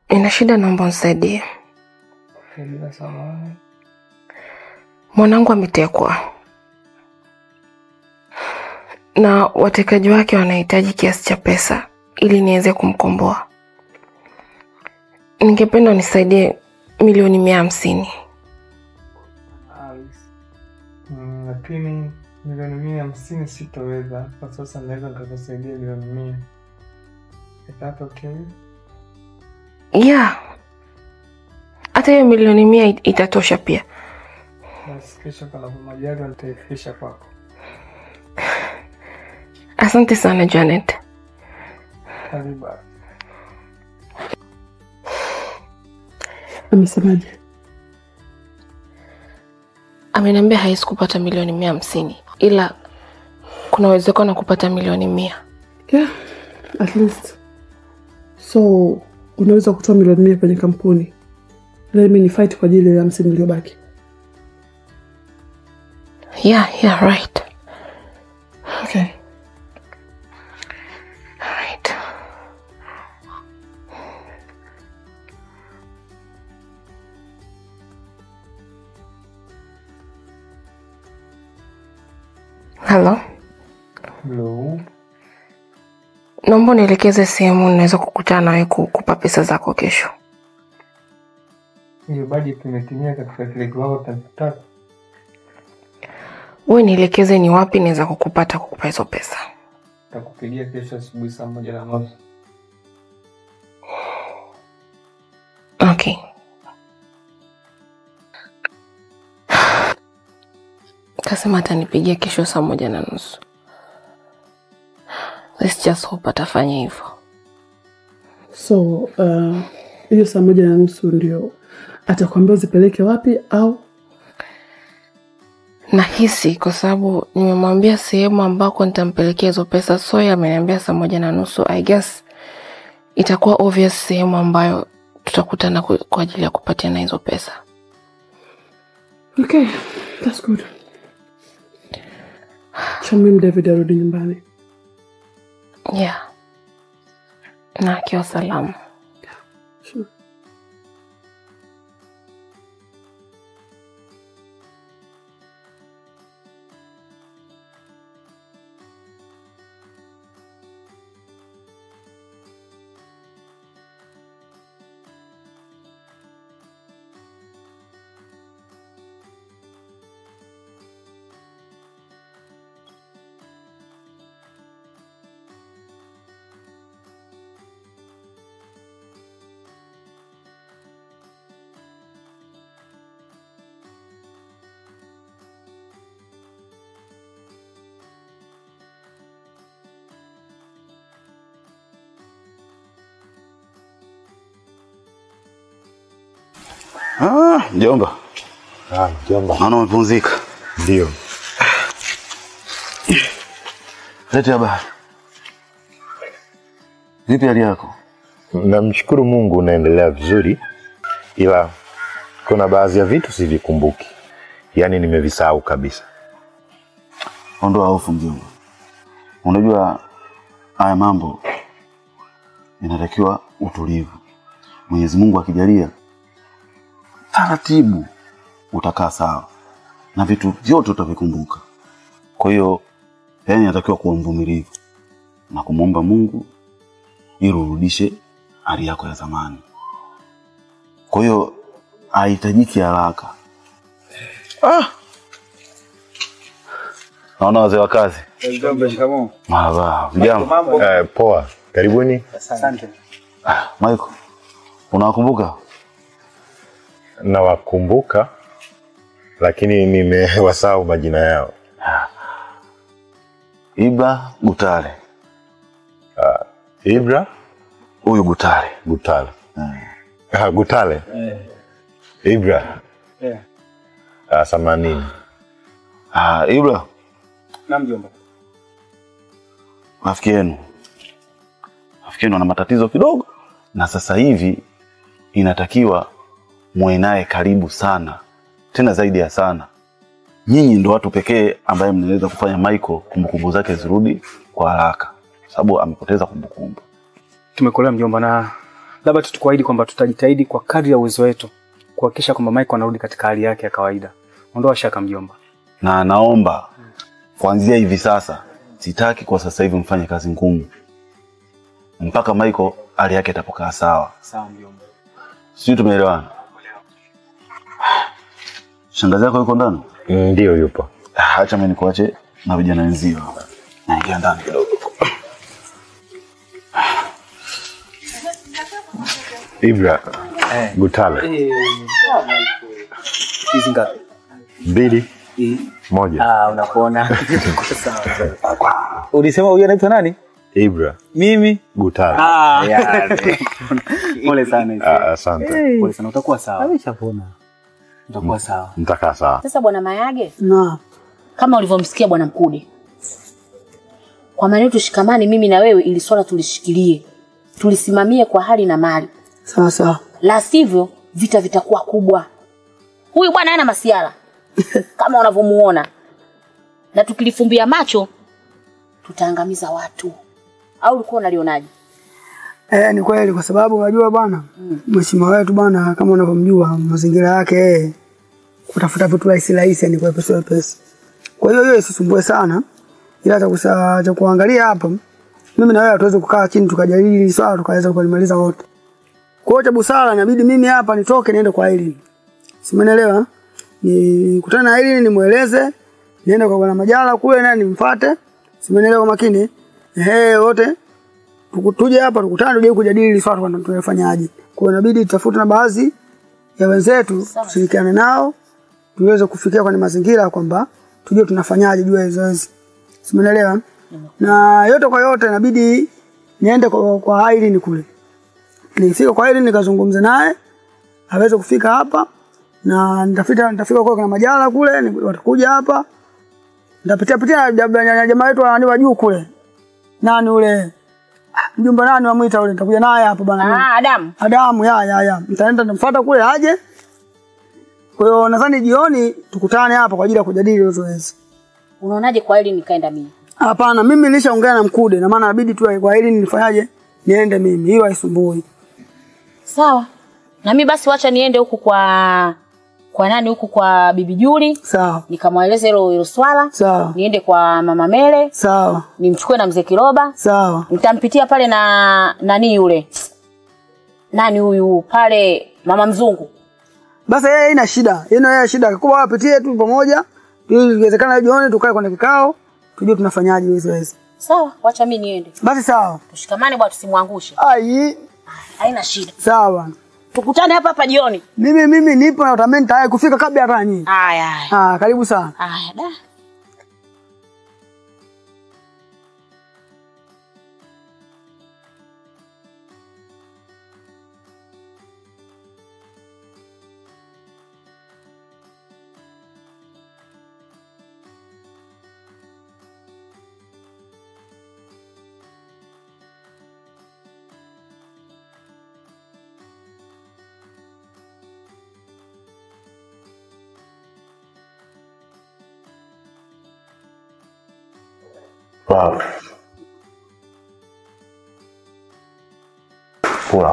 Nina shida, naomba unisaidie. Bila samani. Mwanangu ametekwa na watekaji wake wanahitaji kiasi cha pesa ili niweze kumkomboa. Ningependa unisaidie milioni mia hamsini. Alice. Mm, lakini milioni mia hamsini sitoweza kwa sasa, naweza nikakusaidia milioni mia. Is that okay? Yeah, hata hiyo milioni mia it- itatosha pia. Basi kesho panapo majaliwa nitaifikisha kwako. Asante sana Janet. Karibu. Amesemaje? Ameniambia hawezi kupata milioni mia hamsini ila kuna uwezekano wa kupata milioni mia. Yeah, at least. So unaweza kutoa milioni mia kwenye kampuni, let me ni fight kwa ajili ya hamsini iliyobaki. Yeah, yeah, right. Okay. Right. Halo, Hello. naomba unielekeze sehemu ninaweza kukutana nawe kukupa pesa zako kesho. Hiyo budget imetimia katika kile kiwango tunachotaka. Wewe nielekeze ni wapi naweza kukupata kukupa hizo pesa. Nitakupigia kesho asubuhi saa moja na nusu. Okay. Kasema atanipigia kesho saa moja na nusu. Let's just hope atafanya hivyo. So uh, hiyo saa moja na nusu ndio atakwambia uzipeleke wapi au Nahisi kwa sababu nimemwambia sehemu ambako nitampelekea hizo pesa, so yeye ameniambia saa moja na nusu. I guess itakuwa obvious sehemu ambayo tutakutana ku- kwa ajili ya kupatiana hizo pesa. okay, that's good. Chamim David arudi nyumbani. Yeah, na akiwa salama. Sure. Ah, mjomba, Ah, mjomba. naona umepumzika. Ndio. Lete habari. Vipi hali yako? Namshukuru Mungu unaendelea vizuri, ila kuna baadhi ya vitu sivikumbuki, yaani nimevisahau kabisa. Ondoa hofu mjomba. Unajua haya mambo inatakiwa utulivu. Mwenyezi Mungu akijalia, taratibu utakaa sawa na vitu vyote utavikumbuka. Kwa hiyo, yani inatakiwa kuwa mvumilivu na kumwomba Mungu ili urudishe hali yako ya zamani. Kwa hiyo haihitajiki haraka. Ah! Naona wazee wa kazi. Mjomba, shikamoo. Marhaba, vijana. Mambo. Eh, poa, karibuni. Asante. Ah, Michael, unawakumbuka? Nawakumbuka, lakini nimewasahau majina yao. Ibra Gutale, Ibra huyu Gutale. Gutale. Eh. Ah, Gutale. Eh, Ibra eh. ah, themanini. Ah, Ibra, Na mjomba. rafiki yenu, rafiki yenu ana matatizo kidogo, na sasa hivi inatakiwa muwe naye karibu sana, tena zaidi ya sana. Nyinyi ndo watu pekee ambaye mnaweza kufanya Michael kumbukumbu zake zirudi kwa haraka, sababu amepoteza kumbukumbu. Tumekolea mjomba na labda tu tukuahidi kwamba tutajitahidi kwa kadri ya uwezo wetu kuhakikisha kwamba Michael anarudi katika hali yake ya kawaida. Ondoa shaka mjomba. na naomba kuanzia hivi sasa, sitaki kwa sasa hivi mfanye kazi ngumu mpaka Michael hali yake itapokaa sawa. Sawa mjomba. Sijui tumeelewana? Shangazi yako yuko ndani? Ndio yupo. Ah, Acha mimi nikuache na vijana wenzio. Naingia ndani kidogo. Ibra, Gutale, Hizi ngapi? mbili moja. Ah, unakuona. Sawa. Ulisema huyu anaitwa nani? Ibra, Mimi. Gutale. Ah, yani. Pole sana hizi. Ah, Asante, Pole sana utakuwa sawa. Ameshapona. Utakuwa sawa. nitakaa sawa. Sasa bwana Mayage, na kama ulivyomsikia bwana Mkude, kwa maana tushikamane, mimi na wewe, ili swala tulishikilie, tulisimamie kwa hali na mali, sawa sawa. la sivyo vita vitakuwa kubwa. Huyu bwana hana masiara kama unavyomuona, na tukilifumbia macho tutaangamiza watu. Au ulikuwa unalionaje? Eh, ni kweli kwa sababu unajua bwana mheshimiwa wetu bwana, kama unavyomjua mazingira yake yeye kutafuta vitu rahisi rahisi, yani kwa pesa pesa. Kwa hiyo hiyo isisumbue sana, ila cha kusa- cha kuangalia hapa, mimi na wewe hatuwezi kukaa chini tukajadili hili swala tukaweza kulimaliza wote. Kwa hiyo cha busara inabidi mimi hapa nitoke niende kwa Aileen. Simenelewa? Nikutane na Aileen nimweleze, niende kwa bwana Majala kule naye nimfuate. Simenelewa makini. Ehe, wote tuku- tuje hapa tukutane tuje kujadili hili swala kwamba tunafanyaje. Kwa hiyo inabidi tutafute na baadhi ya wenzetu tushirikiane nao tuweze kufikia kwenye mazingira kwamba tujue tunafanyaje juu ya hizo hizi. Simenelewa? Na yote kwa yote inabidi niende kwa, kwa Aileen kule. Nifika kwa Aileen nikazungumze naye aweze kufika hapa na nitafika nitafika kwa kuna majala kule ni- watakuja hapa nitapitia pitia jab- na jamaa wetu wa wa juu kule nani ule Ah, mjumba nani wamwita ule nitakuja naye hapa bana Ah, Adamu, Adamu ya ya ya nitaenda nimfuata kule aje kwa hiyo nadhani jioni tukutane hapa kwa ajili ya kujadili hilo zoezi unaonaje kwa hili nikaenda mimi? hapana mimi nilishaongea na mkude na maana inabidi tu kwa hili nifanyaje niende mimi hiyo haisumbui Sawa. Na mimi basi wacha niende huku kwa kwa nani huku kwa Bibi Juli sawa nikamweleza hilo hilo swala. sawa Niende kwa Mama Mele, sawa nimchukue na Mzee Kiroba. sawa Nitampitia pale na nani yule. Nani huyu pale Mama Mzungu. Basi yeye haina shida. Yeye yeye shida. Kubwa wapitie tu pamoja. Ili iwezekana jioni tukae kwenye kikao, tujue tunafanyaje hizo zoezi. Sawa, wacha mimi niende. Basi sawa. Tushikamane bwana tusimwangushe. Ai, Haina shida. sawa bwana. Tukutane hapa hapa jioni. Mimi mimi nipo na utameni tayari kufika kabla hata nyinyi. Haya haya. Ah, karibu sana. Haya da. Wow. Kula.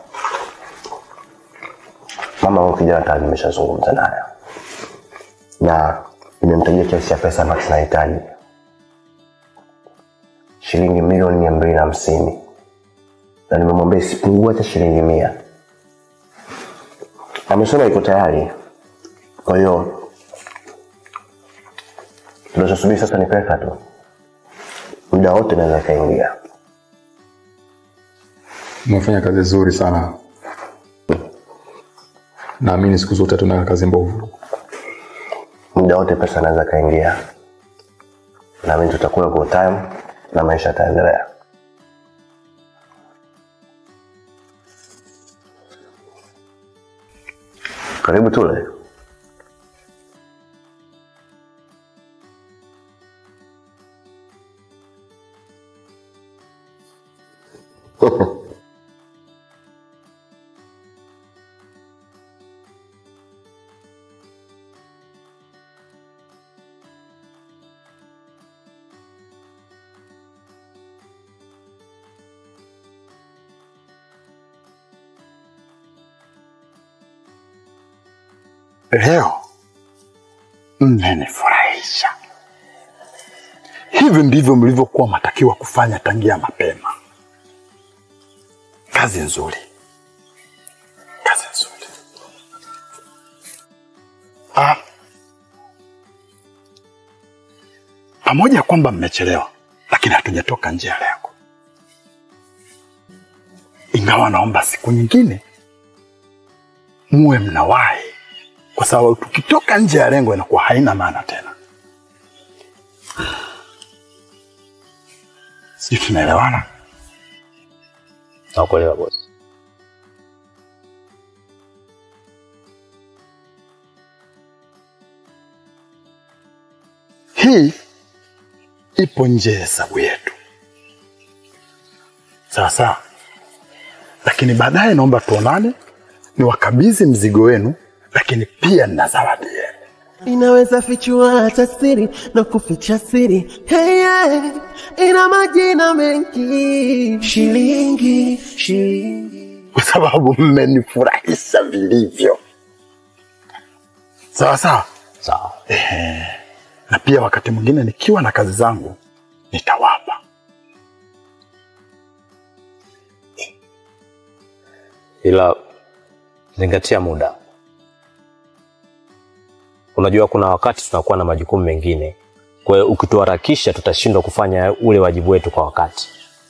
Mama huyu kijana tayari nimeshazungumza naye na nimemtajia kiasi cha pesa ambacho tunahitaji, shilingi milioni mia mbili na hamsini na nimemwambia isipungue hata shilingi mia. Amesema iko tayari, kwa hiyo tunachosubiri sasa ni pesa tu muda wote naweza kaingia. Umefanya kazi nzuri sana. Naamini siku zote tuna kazi mbovu. Muda wote pesa naweza kaingia, na mimi tutakula kwa time na maisha yataendelea. Karibu tule. leo mmenifurahisha. Hivi ndivyo mlivyokuwa matakiwa kufanya tangia mapema. Kazi nzuri, kazi nzuri. Ah, pamoja kwamba mmechelewa, lakini hatujatoka nje ya lengo, ingawa naomba siku nyingine muwe mnawahi, kwa sababu tukitoka nje ya lengo inakuwa haina maana tena. Sijui tunaelewana? Nakuelewa bosi. Hii ipo nje ya hesabu yetu, sawa sawa, lakini baadaye naomba tuonane, niwakabidhi mzigo wenu, lakini pia nina zawadi yenu. inaweza fichua hata siri na kuficha siri hey, yeah. ina majina mengi shilingi shilingi kwa sababu mmenifurahisha vilivyo. Sawa sawa sawa. Ehe. Na pia wakati mwingine nikiwa na kazi zangu nitawapa. ila zingatia muda. Unajua kuna wakati tunakuwa na majukumu mengine, kwa hiyo ukituharakisha tutashindwa kufanya ule wajibu wetu kwa wakati.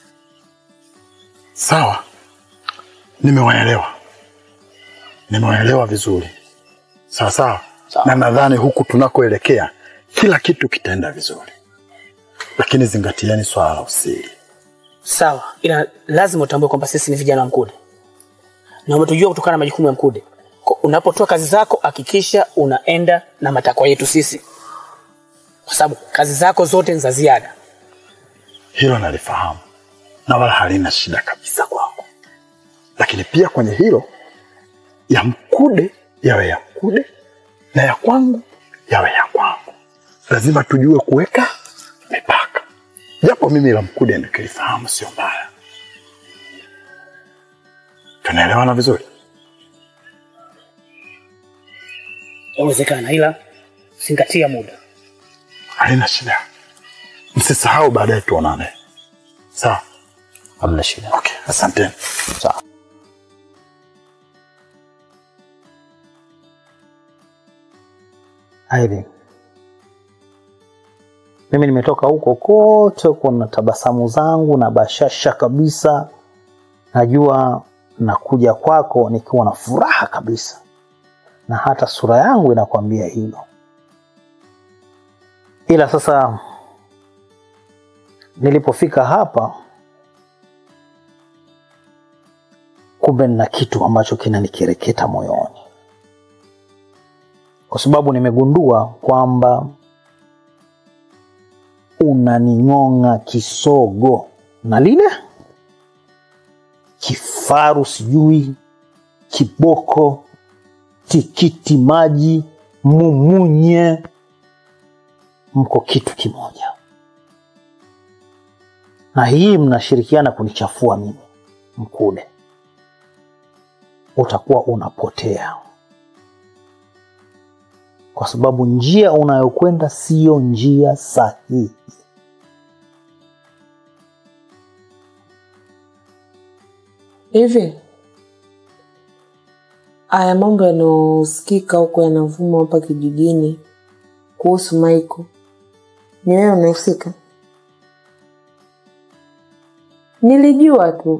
Sawa, nimewaelewa, nimewaelewa vizuri. Sawa sawa, na nadhani huku tunakoelekea kila kitu kitaenda vizuri, lakini zingatieni swala la usiri. Sawa, ila lazima utambue kwamba sisi ni vijana wa Mkude na umetujua kutokana na majukumu ya Mkude. Kwa- Unapotoa kazi zako, hakikisha unaenda na matakwa yetu sisi, kwa sababu kazi zako zote ni za ziada. Hilo nalifahamu na wala halina shida kabisa kwangu, lakini pia kwenye hilo ya Mkude yawe ya Mkude na ya kwangu yawe ya kwangu. Lazima tujue kuweka mipaka, japo mimi la Mkude nikilifahamu sio mbaya. Tunaelewana vizuri? Yawezekana, ila zingatia muda. Halina shida, msisahau, baadaye tuonane. Sawa? Hamna shida. Okay, asanteni. Sawa. Irene, mimi nimetoka huko kote huko na tabasamu zangu na bashasha kabisa. Najua nakuja kwako nikiwa na furaha kabisa, na hata sura yangu inakwambia hilo. Ila sasa nilipofika hapa, kumbe nina kitu ambacho kinanikereketa moyoni kwa sababu nimegundua kwamba unaning'ong'a kisogo na lile kifaru, sijui kiboko, tikiti maji, mumunye, mko kitu kimoja, na hii mnashirikiana kunichafua mimi Mkude. Utakuwa unapotea kwa sababu njia unayokwenda siyo njia sahihi. Hivi haya mambo yanayosikika huko yanavuma hapa kijijini kuhusu Maiko, ni wewe unahusika? Nilijua tu,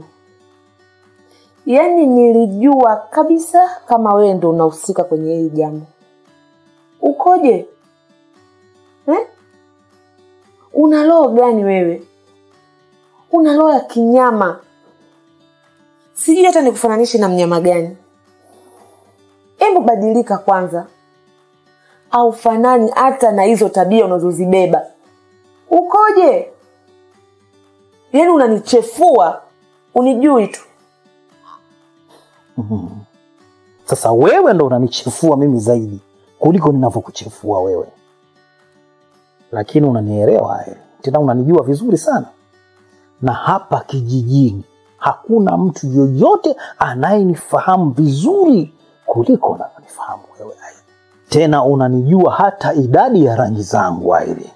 yaani nilijua kabisa kama wewe ndo unahusika kwenye hili jambo. Ukoje eh? Una roho gani wewe? Una roho ya kinyama sijui hata nikufananishe na mnyama gani. Hebu badilika kwanza, au fanani hata na hizo tabia unazozibeba. Ukoje? Yaani unanichefua, unijui tu. Mhm. Sasa wewe ndo unanichefua mimi zaidi kuliko ninavyokuchefua wewe, lakini unanielewa eh, tena unanijua vizuri sana, na hapa kijijini hakuna mtu yoyote anayenifahamu vizuri kuliko unavyonifahamu wewe. Aida. tena unanijua hata idadi ya rangi zangu Airi.